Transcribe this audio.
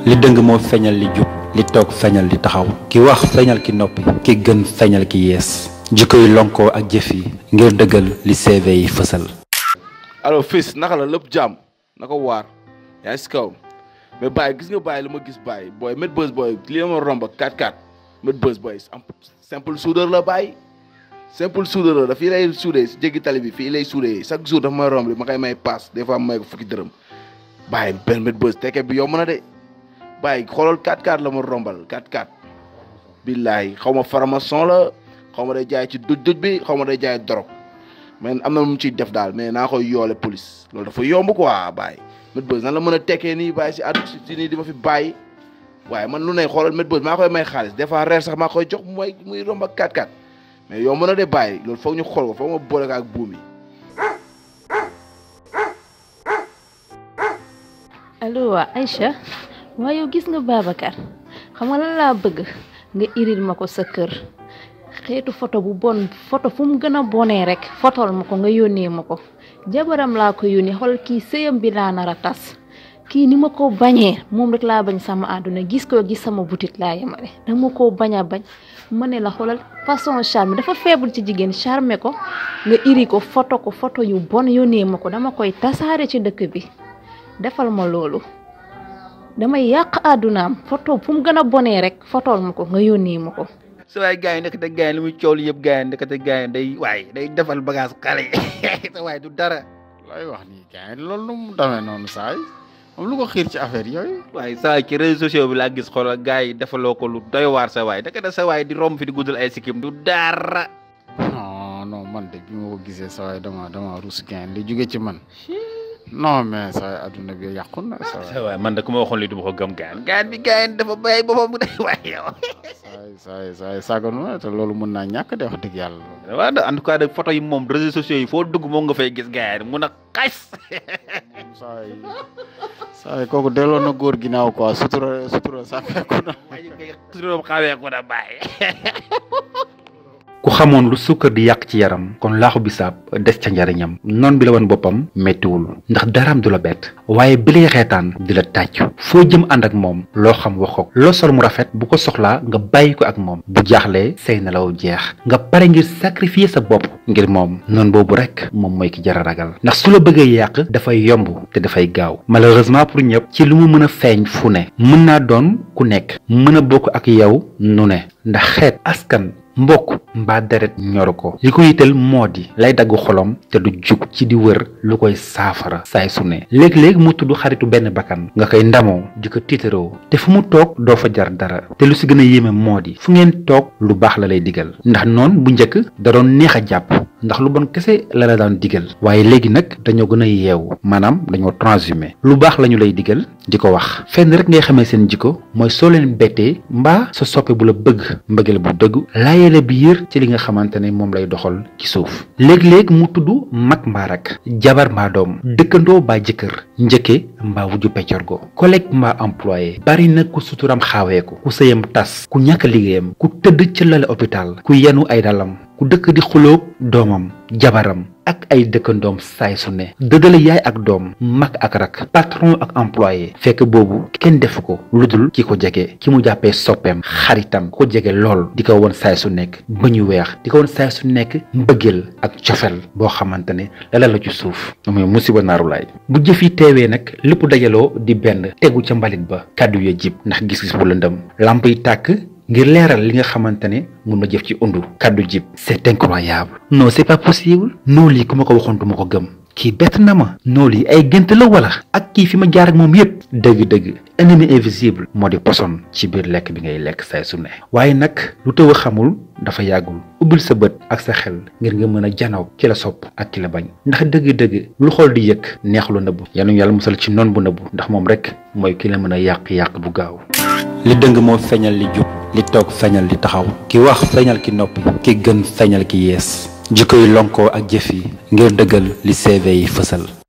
li dëng moo feeñal li jub li toog feeñal li taxaw ki wax feeñal ki noppi ki gën feeñal ki yees jikko yi lonkoo ak jëf yi ngir dëggal li CV yi fësal alors fils naka la lépp jàmm naka waar yaa ngi si kaw mais Baye gis nga Baye li ma gis Baye booy met bës booy li ma romb 4-4 met bës booy simple soudeur la Baye simple soudeur la dafii lay soudé si jéggi tali bi fii lay soudé chaque jour dafa may romb ma koy may paas des fois may ko fukki dërëm Baye benn met bës tekke bi yomb na de Baye xoolal 4-4 la ma rombal 4-4 billaay xaw ma faramason la xaw ma day jaay ci duj duj bi xaw ma day jaay dorog mais am na lu mu ciy def daal mais naa koy yoole police loolu dafa yomb quoi Baye met bës nan la mën a tekkee nii Baye si àdduna si nii di ma fi bàyyi waaye man lu ne xoolal met bës maa koy may xaalis des fois reer sax maa koy jox mooy muy romb ak 4-4 mais yomb na de Baye loolu foog ñu xool ko foog ma boole ko ak buum yi. allo waa Aïcha waaye yow gis nga Babacar xam nga lan laa bëgg nga iril ma ko sa kër xeetu photo bu bon photo fu mu gën a bonee rek fotol ma ko nga yónnee ma ko jabaram laa ko yónnee xool kii sëyam bi laa nar a tas kii ni ma ko bañee moom rek laa bañ sama àdduna gis ko gis sama butit laa yemale dama koo bañ a bañ ma ne la xoolal façon charme dafa faible ci jigéen charme ko nga iri ko photo ko photo yu bon yónnee ma ko dama koy tasaare ci dëkk bi defal ma loolu damay yàq àddunaam photo fu mu gën a bonee rek fotol ma ko nga yónnee ma ko sa waay gars yi ndekete gars yi li muy coow li yëpp gars yi ndekete gars yi day waay day defal bagage xale sa waay du dara lay wax nii gars yi loolu nu mu demee noonu saay moom lu ko xiir ci affaire yooyu waaye sa waay ci réseaux sociaux bi laa gis xoolal gars yi defaloo ko lu doy waar sa waay ndekete sa waay di romb fi di guddal ay sikkim du dara non non man de bi ma ko gisee sa waay dama dama rus gars yi li jóge ci man non mais sa waay adduna bi yàqu na sa waay sa waay man de ku ma waxoon lii du ma ko gëm gars yi gars bi gars yi dafa bàyyi boppam bu day waay yow saay saay saay saganu na te loolu mën naa ñàkk de wax dëgg yàlla waaw de en tout cas de photo yi moom réseaux sociaux yi foo dugg moom nga fay gis gars yi mun a xas saay saay kooku delloo na góor ginnaaw quoi sutura sutura sàkkeeku na suróom xawee ko na bàyyi ku xamoon lu sukkar di yàq ci yaram kon laaxu bisaab des ca njariñam noon bi la woon boppam méttiwul ndax daraam du la bett waaye bi lay reetaan di la tàccu foo jëm ànd ak moom loo xam wax ko loo sol mu rafet bu ko soxlaa nga bàyyi ko ak moom bu jaaxlee say nelaw jeex nga pare ngir sacrifier sa bopp ngir moom noonu boobu rek moom mooy ki jar a ragal ndax su la bëggee yàq dafay yomb te dafay gaaw malheureusement pour ñëpp ci lu mu mën a feeñ fu ne mën naa doon ku nekk mën a bokk ak yow nu ne ndax xeet askan mbokk mbaa deret ñoru ko li ko yitteel moo di lay dagg xolom te du jug ci di wër lu koy saafara saay su ne léeg-léeg mu tudd xaritu benn bakkan nga koy ndamoo di ko tiitaroo te fu mu toog doo fa jar dara te lu si gën a yéeme moo di fu ngeen toog lu baax la lay digal ndax noon bu njëkk da doon neex a jàpp ndax lu bon kese la la daan digal waaye léegi nag dañoo gën a yeewu maanaam dañoo transhumé lu baax lañu lay digal di ko wax fenn rek ngay xamee seen jikko mooy soo leen bettee mbaa sa soppe bu la bëgg mbëggeel bu dëgg laayele biir ci li nga xamante ne moom lay doxal ci suuf léeg-léeg mu tudd mag mbaa rak jabar mbaa doom dëkkandoo mbaa jëkkër njëkke mbaa wujju peccorgo collègue mbaa employé bari na ku suturam xaaweeku ku sëyam tas ku ñàkk liggéeyam ku tëdd ci lale hôpital ku yenu ay dalam ku dëkk di xulóog doomam jabaram ak ay dëkkandoom saay su ne dëddale yaay ak doom mag ak rak patron ak employé fekk boobu kenn defu ko lu dul ki ko jege ki mu jàppee soppeem xaritam ko jege lool di ko won saay su nekk ba ñu weex di ko won saay su nekk mbëggeel ak cofel boo xamante ne lala la ci suuf muy musiba naaru laay bu jëf yi teewee nag lépp dajaloo di benn tegu ca mbalit ba kàddu ya jib ndax gis-gis bu lëndëm lamp yi tàkk ngir leeral li nga xamante ne mun na jëf ci undu kàddu jib c'est incroyable non c'est pas possible non lii ku ma ko waxoon du ma ko gëm kii bett na ma non lii ay gént la wala ak kii fi ma jaar ak moom yépp dëgg-dëgg ennemi invisible moo di poson ci biir lekk bi ngay lekk say su ne waaye nag lu tëw a xamul dafa yàggul ubbil sa bët ak sa xel ngir nga mën a janaw ki la sopp ak ki la bañ ndax dëgg-dëgg lu xool di yëg neexlu nëbbu yal nañu yàlla musal ci noon bu nëbbu ndax moom rek mooy ki la mën a yàq-yàq bu gaaw li dëng moo feeñal li jub li toog feeñal li taxaw ki wax feeñal ki noppi ki gën feeñal ki yees jikko yi lonkoo ak jëf yi ngir dëggal li CV yi fësal